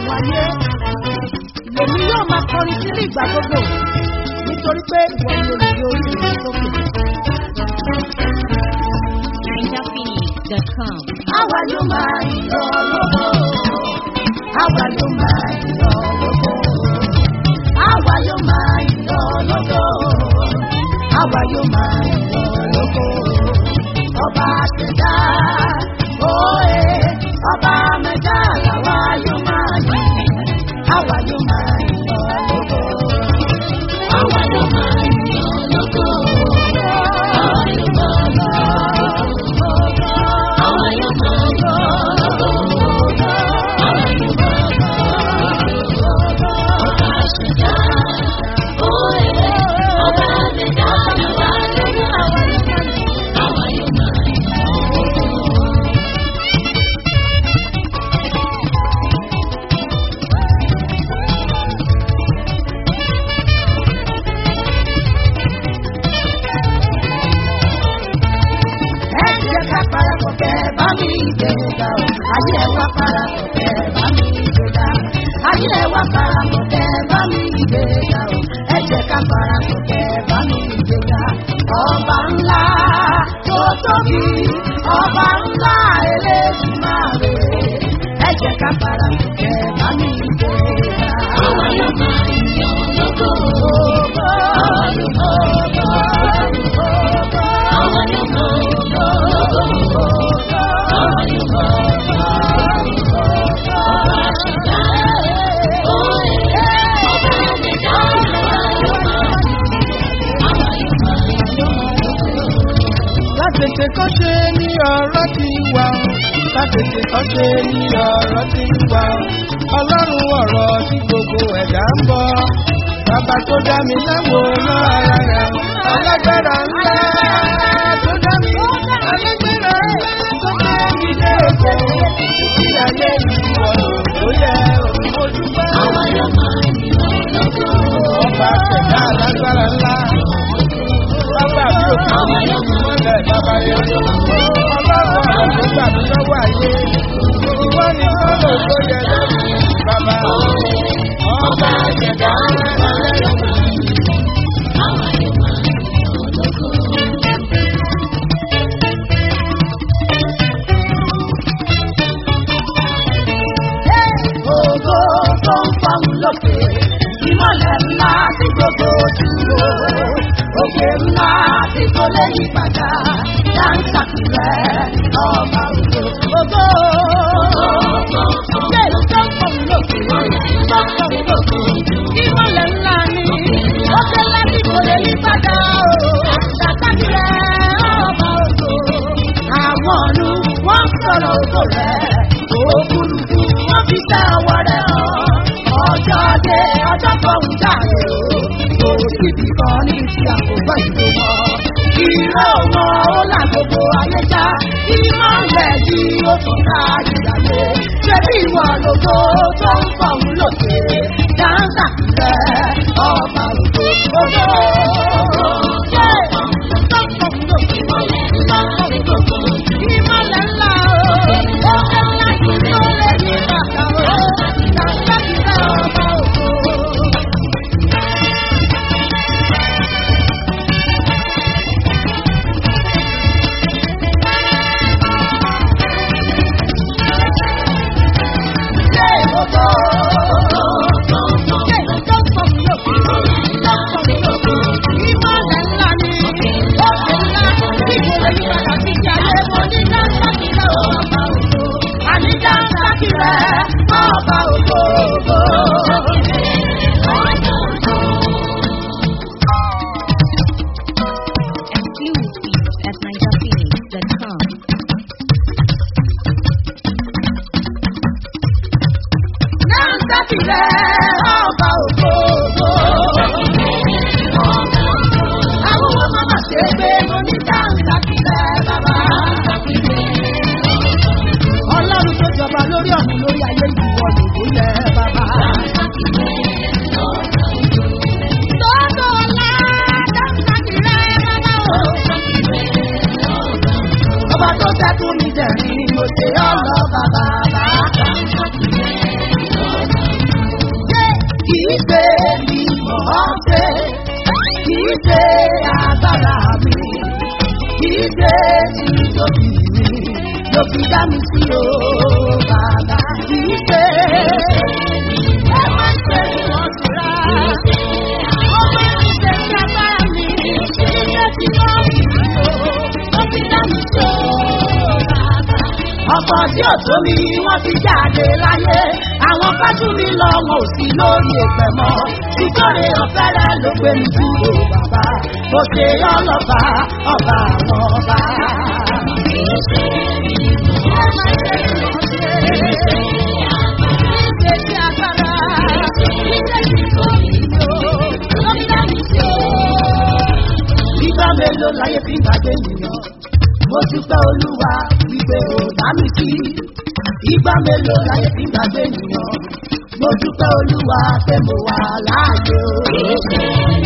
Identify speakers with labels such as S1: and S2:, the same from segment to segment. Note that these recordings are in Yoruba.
S1: ayé lèmi yóò máa kọrin sí ní ìgbà gbogbo nítorí pé ìwọ ni olùgbé orí mi sókè.
S2: NinjaPhoenix.com.
S1: àwa yóò máa yọ lọ́wọ́ àwa yóò máa yọ lọ́wọ́ àwa yóò máa yọ lọ́wọ́ àwa yóò máa yọ lọ́wọ́ ọba àtẹ̀dá òye ọba mẹ́ta làwa yóò máa yọ àwa yóò máa yọ lọ́wọ́ àwa yóò máa yọ lọ́wọ́ àwa yóò máa yọ lọ́wọ́. ẹ jẹ́ ká parapọ̀ kẹ́ bá mi gbẹ̀gà o. ayé ẹ wá parapọ̀ kẹ́ bá mi gbẹ̀gà. ayé ẹ wá parapọ̀ kẹ́ bá mi gbẹ̀gà o. ẹ jẹ́ ká parapọ̀ kẹ́ bá mi gbẹ̀gà. ọba ńlá tó tóbi ọba ńlá eléjìmáre. ẹ jẹ́ ká parapọ̀ kẹ́ bá mi gbẹ̀gà. àwọn yóò máa yọ lógo. àwọn yóò máa yọ lógo. àwọn yóò máa yọ
S3: Látètè kọ́ ṣe ní ọ̀rọ̀ ti wà ó. Látètè kọ́ ṣe ní ọ̀rọ̀ ti wà ó. Ọlọ́run ọ̀rọ̀ tí gbogbo ẹ̀dá ń bọ̀. Bàbá tó dá mi láwo náà ara rẹ̀. Alágbára ńlá tó dá mi. Alágbára ńlá tó dá mi dé òkè. Títí ayé ìwọ̀ ló yẹ òmòdúgbà. Ọba ṣẹ̀dá alágbára ńlá. Bàbá mi ò kí ni mọ́lẹ̀ bàbá yẹn. Ọlọ́run àti gbà mí lọ́wọ́ ayé. Ìwọ ni kọ́lọ̀ tó yẹ lẹ́nu bàbá. Ọba ṣẹ̀dá alágbára ńlá.
S1: Ògo tó ń fọ́hùn lókè, ìmọ̀lẹ̀ ńlá tí gbogbo dúró. Òkè ńlá tí kò lè yí padà, dáńsàkì rẹ̀ ọba ògo. Ògo ṣé tó ń fọ́hùn lókè, tó ń fọ́hùn lókè. Ìmọ̀lẹ̀ ńlá ni, òkè ńlá tí kò lè yí padà. Dáńsàkì rẹ̀ ọba ògo. Àwọn ọ̀nù wọ́n sọ̀rọ̀ ògo rẹ̀. Òkúrukú wọ́n fi tẹ ọwọ́ rẹ̀ hàn. Ọjọ́ dé ọjọ́ fọ̀hún jáde o. Kò síbi kan ní ti àkókò ìlú mọ́. Ìró wọn ó là gbogbo ayé já. Ìmọ̀ rẹ̀ di òkun ká ìdàgbé. Ṣé bí ìwọ lóko tó ń fọ̀hún lòkè? Dáńtà rẹ̀ ọba ògo ògo. Ṣé tó ń fọ̀hún lòkè? Tó ń fọ̀hún lòkè. Ìmọ̀lẹ̀ ńlá o. Òkè ńlá tí ó lè ní bàtà o. Dáńtà rẹ̀ ọba ògo. Ọba ògbógbó.
S2: Exclusive at NinjaPhoenix.com.
S1: Dáńtàkì rẹ̀ ọba ògbógbó. Àwọn ọmọ máa ṣe pé mo ní dáńtàkì rẹ̀ bàbá. Ọlọ́run tó jọba lórí ọ̀run lórí ayé ìwọ lòdó yẹ bàbá. Tọ́tọ̀ ọ̀la dáńtàkì rẹ̀ bàbá o. Ọba tó tẹ́kùn mi jẹ̀rin mo ṣe ọlọ́ bàbá bàbá. í ṣe mímọ́ ṣe kì í ṣe agbára mi kì í ṣe títóbi mi ló fi dá mi sí o bàbá kì í ṣe. ẹ má ṣe ni wọ́n ti rà ó má ti ṣe sí agbára mi kì í ṣe títóbi mi o ló fi dá mi sí o bàbá ọkọ̀ tí ò tó mi wọ́n ti jáde láyé àwọn kájú mi lọ wọn ò sí lórí ẹ̀pẹ̀ mọ́ sítórí ọ̀fẹ́rẹ́ ló gbé mi dúró bàbá mo ṣe ọlọ́ba ọba àwọn ọba. Ìgbà mélòó láyé fi gbàgbé nìyàn? mo dúpẹ́ olúwa wípé ò dá mi sí. Ìgbà mélòó láyé fi gbàgbé nìyàn? Mo dúpẹ́ olúwa pé mo wà láàyè o.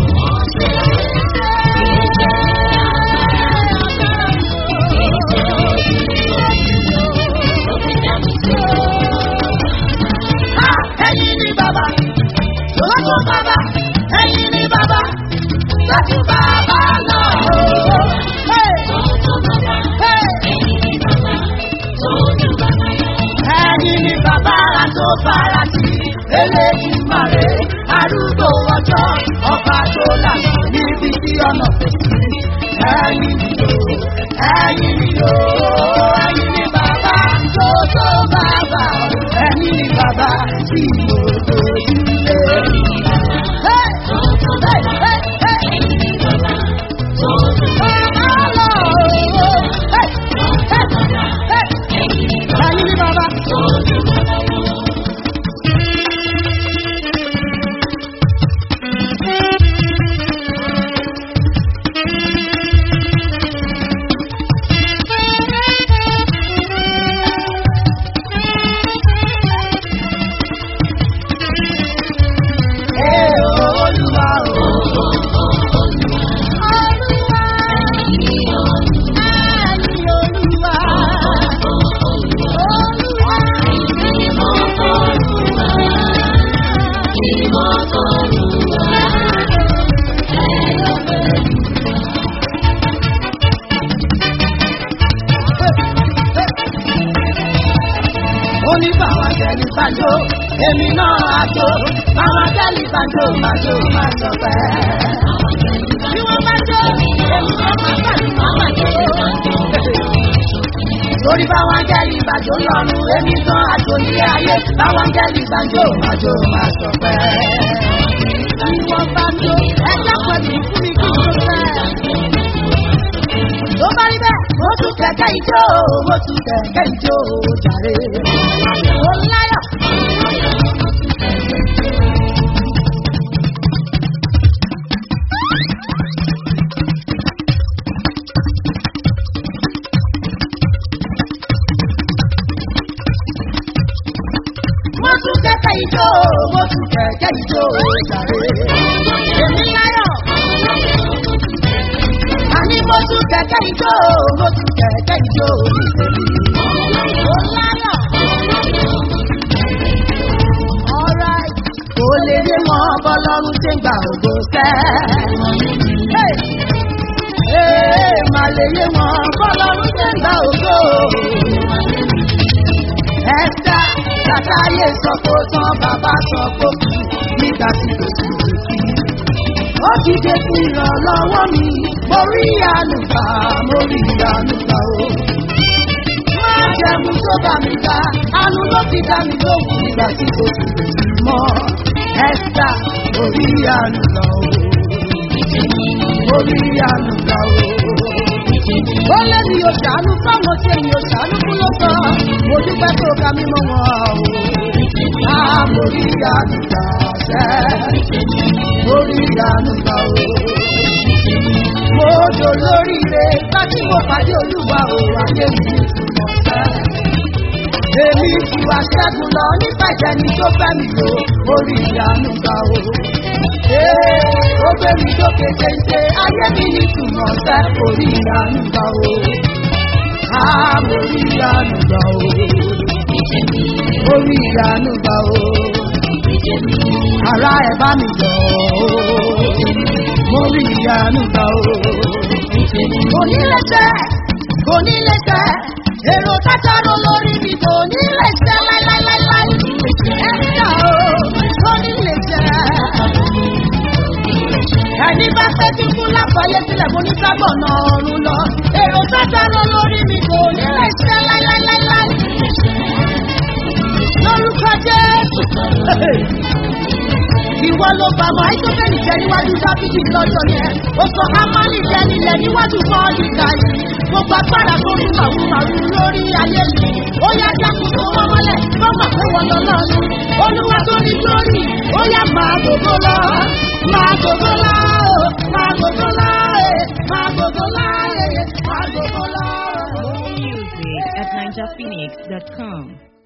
S1: Ah, Ẹyin ni bàbá, lọ́jọ́ bàbá, ẹyin ni bàbá, lọ́jọ́ bàbá lọ. Hey! Ẹni ni bàbá ara tó fara sí, eléyìí mare, arúgbó ọjọ́, ọba tó lànà níbi tí ọ̀nà kò sí. Ẹyin ni o, ẹyin ni o, ẹyin ni bàbá tó tó bàbá, ẹyin ni bàbá tí mo dojú lé. Hey! Hey! Hey! Hey! Bàbá lọ o, hey! Hey! Hey! Ẹyin ni bàbá. Ee Olúwa o. Olúwa. Ẹyin Olúwa. Oní bàwá jẹ́lí bàjọ́, èmi náà àjò, bàwá jẹ́lí bàjọ́, bàjọ́ máa sọ pẹ́. Bí wọ́n bá jó, èmi náà máa bàjọ́, máa bàjọ́. Lórí báwọn jẹ́lí bàjọ́ lọ́rùn, èmi náà àjò nílé ayé, báwọn jẹ́lí bàjọ́, bàjọ́ máa sọ pẹ́. Bí wọ́n bá jó, ẹjọ́ pẹ̀lú fún mi kí n tó fẹ́ tó bá rí bẹ́ẹ̀ mo tún kẹ̀kẹ́ ijó mo tún kẹ̀kẹ́ ijó jàre. mo láyọ̀. mo tún kẹ̀kẹ́ ijó mo tún kẹ̀kẹ́ ijó jàre. èmi láyọ̀ àní mo tún kẹ̀kẹ́ ijó mo tún kẹ̀kẹ́ ijó nítorí mo láyọ̀. Alright, kò lè dé mọ́ bọ́lọ́run ṣe ń gba ògo sẹ́. Hey! Ee, mà lè yé mọ́ bọ́lọ́run ṣe ń gba ògo. Ẹ̀sà kàtàyè sọ kó tán bàbá sọ kó kú nígbà tí kò sí òkú ó dìde fún ìrànlọ́wọ́ mi mo rí àlùfà mo rí àlùfà o. má jẹ̀mú tó bá mi ga àánú ló fi dá mi lóhùn nígbà tí kò sì mọ́ ẹ́sítà mo rí àlùfà o. mo rí àlùfà o. ó lé mi ò ṣàánú fáwọn tí èmi ò ṣàánú fún ló sọ mo dúpẹ́ tó ga mímọ́ wọn o. á mo rí àlùfà sẹ́ẹ̀ lórí ìyanu gbà o. Mo jò lóríire láti mo pàdé olúwa o ayé mi ní ìtumọ̀ fẹ́. Èmi ti wá ṣẹ́gun lọ nípa ìjẹni tó fẹ́ mi lò orí ìyanu gbà o. Ee, ó gbé mi lókè téńté ayé mi ní ìtumọ̀ fẹ́ orí ìyanu gbà o. Á mo rí ìyanu gbà o. Orí ìyanu gbà o. ara ẹ̀ bá mi yọ̀ ọ́ mo rí ìyanu gbà ó. kò ní lè ṣe kò ní lè ṣe èrò tátàrọ lórí mi kò ní lè ṣe láíláíláí ẹni náà ó kò ní lè ṣe. ẹni bá fẹ́ kí kú láfàáyé sílẹ̀ mo ní sábọ̀ náà ọ̀run lọ èrò tátàrọ lórí mi kò ní lè ṣe láíláíláí lórúkọ jésù. Ìwọ ló bá mọ àìsókèlì jẹ níwájú dábìdì lọ́jọ́ yẹn. Ó sọ Hámánì jẹ nílẹ̀ níwájú bọ́ọ̀lì kàyí. Gbogbo agbára tó ń màrú màrú lórí ayé mi. Ó yá dákun tó wọ́n mọ́lẹ̀ tó mọ̀ pé wọ́n lọ lọ́nu. Olúwa tó ní lórí. Ó yá máa gbogbo lọ. Máa gbogbo lọ. Máa gbogbo lọ. Máa gbogbo lọ. Máa gbogbo lọ.
S2: More music at NinjaPhoenix.com.